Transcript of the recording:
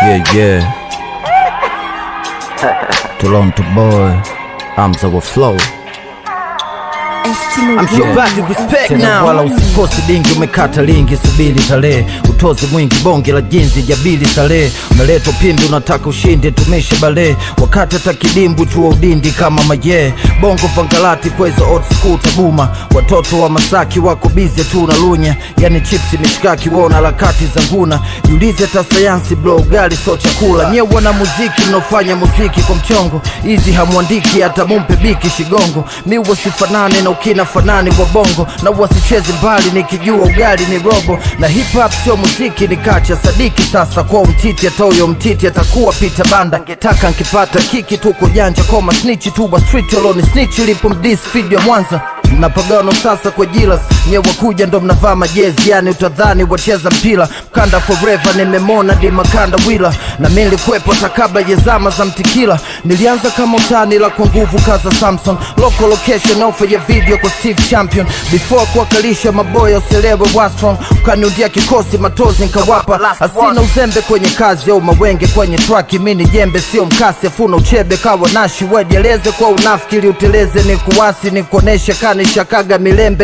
Yeah, yeah. Toronto boy. I'm so flow. I'm so Yeah. bad to respect Tena now. wala usikosi dingi, umekata lingi, subiri tarehe, utozi mwingi, bonge la jinzi, jabili tarehe, umeletwa pindi, unataka ushindi, tumishe bale, wakati hata kidimbu tu wa udindi kama maye, bongo vangalati kweza old school tabuma, watoto wa Masaki wako bize tu na lunya, yani chipsi mishkaki, wona harakati za nguna, jiulize hata sayansi bro, ugali so chakula, nye wana muziki mnaofanya muziki kwa mchongo, hizi hamwandiki hata mumpe biki shigongo, mi wasifanane na ukina fanani kwa bongo, na wasichezi mbali nikijua ugali ni robo, na hip hop sio muziki ni kacha sadiki. Sasa kwa mtiti atoyo mtiti atakuwa pita banda, ngetaka nkipata kiki tuko janja koma snitchi tu wa street alone snitch lipo mdis video Mwanza mnapagano sasa kwa jilas nye wakuja ndo mnavaa majezi yani utadhani wacheza mpira mkanda forever nimemona di makanda wila na mi nilikuwepo hata kabla ya zama za mtikila nilianza kama utani la kwa nguvu kaza samson local location offer ya video kwa steve champion before kuwakalisha maboya uselewe wastrong ukaniundia kikosi matozi nkawapa asina uzembe kwenye kazi au mawenge kwenye traki mi ni jembe sio mkasi afuna uchebe kawa nashi wedieleze kwa unafiki ili uteleze ni kuwasi ni kuoneshe kanishakaga milembe